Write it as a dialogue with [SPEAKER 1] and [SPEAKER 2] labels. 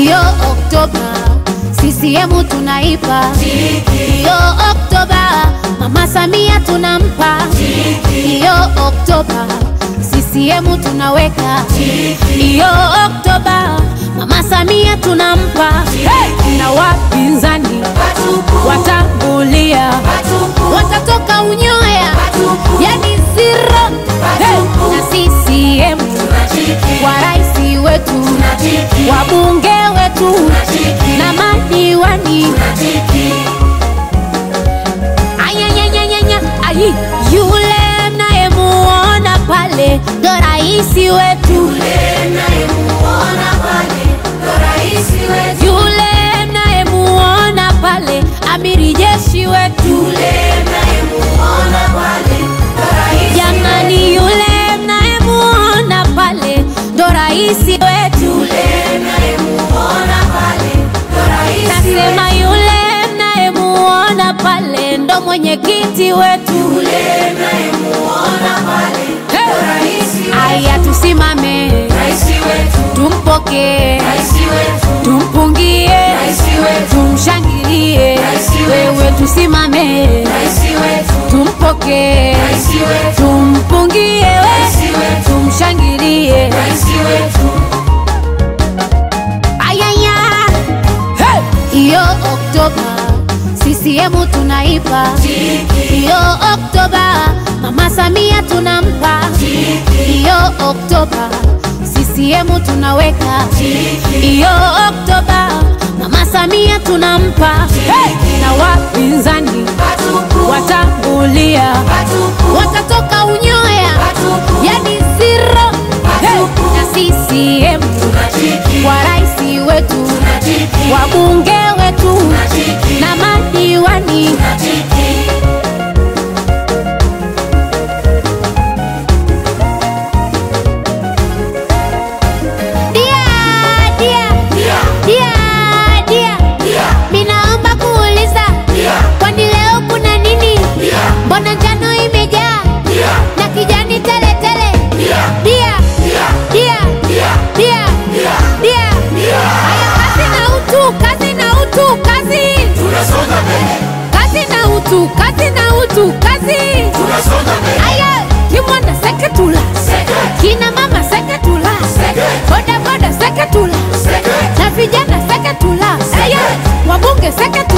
[SPEAKER 1] Iyo Oktoba CCM tunaipa, iyo Oktoba Mama Samia tunampa, iyo Oktoba CCM tunaweka, iyo Oktoba Mama Samia tunampa, hey! na wapinzani watambulia, watatoka unyoya, yani zero, hey! na CCM wa rais wetu, wabunge wetu na madiwani Ayanyanyanyanya, ayi, yule mnayemuona pale ndo raisi wetu, yule mnayemuona pale amiri jeshi wetu, jamani, yule mnayemuona pale ndo raisi wetu, nasema yule mnayemuona pale ndo mwenyekiti wetu. Aya, tusimame tumpokee, tumpungie, tumshangilie. Wewe tusimame tumpokee, tumpungie, we tumshangilie. Ayaya, hey! Iyo Oktoba CCM tunaipa, iyo Oktoba Mama Samia tunampa, iyo Oktoba CCM tunaweka, iyo Oktoba Mama Samia tunampa, hey! na wapinzani watambulia, watatoka unyoya, yani zero, hey! na CCM wa rais wetu, wabunge wetu na madiwani Dia, dia, dia, dia. Minaomba kuuliza, kwani leo kuna nini? Mbona njano imejaa na kijani tele tele? Dia, dia, dia, dia. Haya, kazi na utu, kazi na utu, kazi. Kazi na utu, kazi na utu, kazi. Aya, kimwanda seketula, kina mama seketula, boda boda seketula, na vijana seketula, aya, wabunge seketula.